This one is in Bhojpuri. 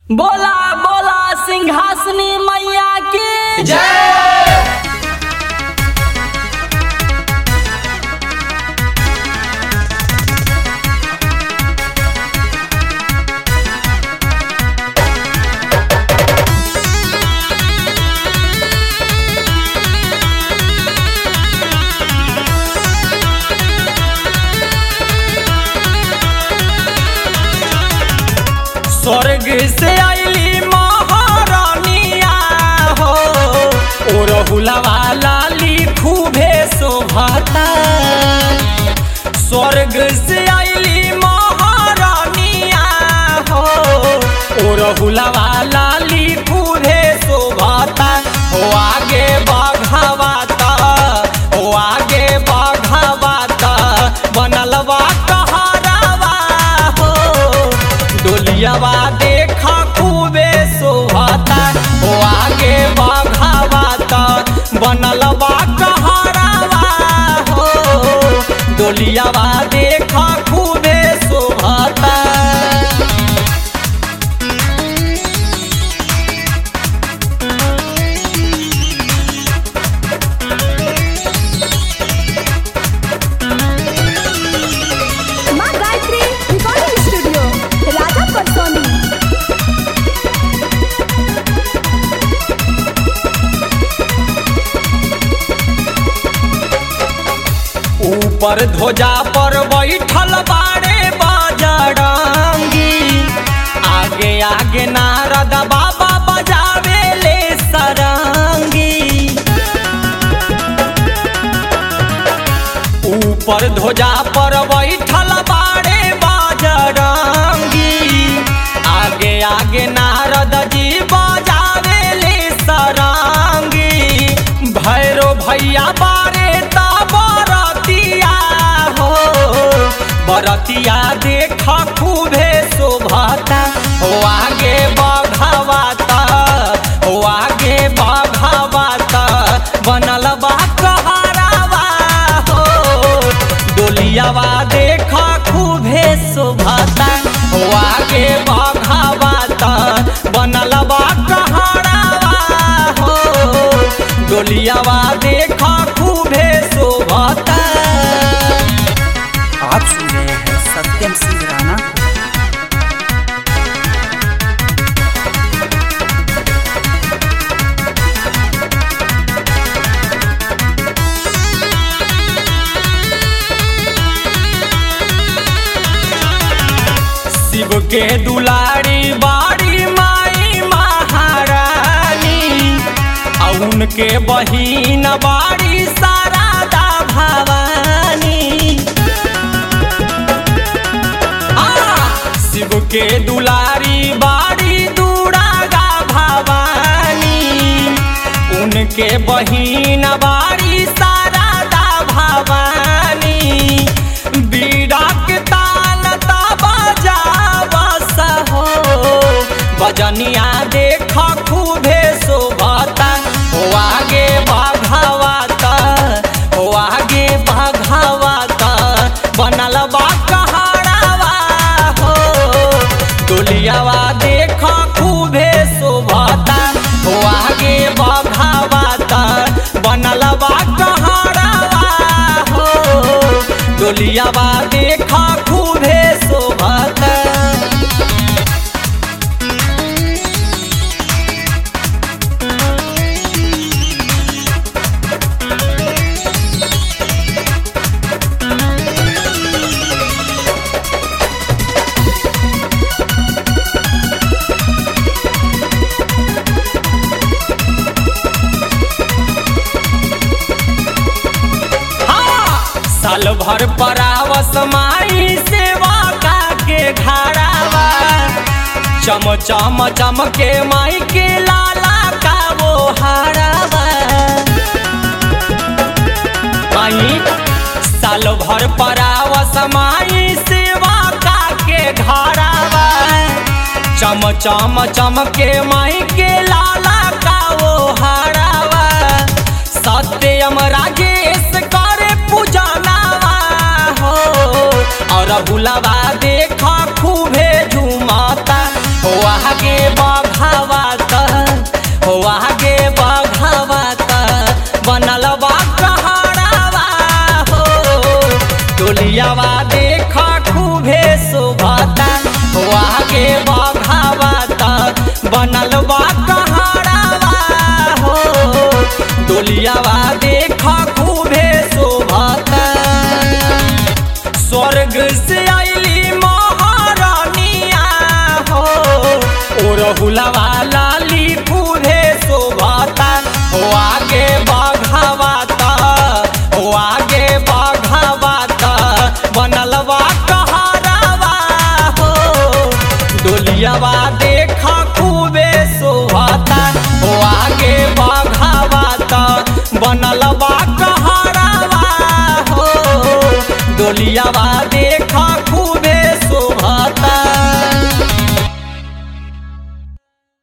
बोला बोला सिंहासनी मैया की स्वर्ग से आईली महारानिया हो ओ रहुलवा लाली खूबे शोभाता स्वर्ग से आईली महारानिया हो ओ रहुलवा लाली खूबे शोभाता हो आगे बाघावाता हो आगे बाघावाता बनलवा कहारावा हो डोलियावा देखा खूबे शोभाता हो आगे बाघावाता बनलवा कहारावा हो डोलियावा देखा खूबे शोभाता माँ गायत्री रिकॉर्डिंग स्टूडियो राजा परसोनी ऊपर ध्वजा पर बैठल बाड़े बजरंगी आगे आगे नारद बाबा बजावे ले सरंगी ऊपर ध्वजा पर बैठल बाड़े बजरंगी आगे आगे नारद जी बजावे ले सरंगी भैरो भैया बारे ता बरतिया हो बरतिया देख खूबे शोभता हो आगे बघावाता हो आगे बघावाता बनल बा कहारावा हो डोलियावा देख खूबे शोभता हो आगे बघावाता बनल बा कहारावा हो डोलियावा देख खूबे शोभता आप सुन रहे हैं सत्यम सिंह राणा शिव के दुलारी बाड़ी माई महारानी आ उनके बहिन बाड़ी शारदा भवानी आ, शिव के दुलारी बाड़ी दुरागा भवानी उनके बहिन बाड़ी शारदा भवानी बीड़ा के ताल ता बजावस हो बजनिया देख खूबे शोभता हो आगे बाघावाता हो आगे बाघावाता बनल बा कहारावा हो डोलियावा देख खूबे शोभता हो आगे बघावाता बनल बा कहारावा हो डोलियावा देख खूबे शोभता हाँ, साल भर परावस माई सेवा का के घाड़ावा चम चम चम के माई के लाला का वो हारावा माई साल भर परावस माई सेवा का के घाड़ावा चम चम चम के माई के लाला का वो हारावा सत्यम राजेश करे पूजनावा हो और बुलावा देख खूबे झुमाता हो आगे ओ रहुलवा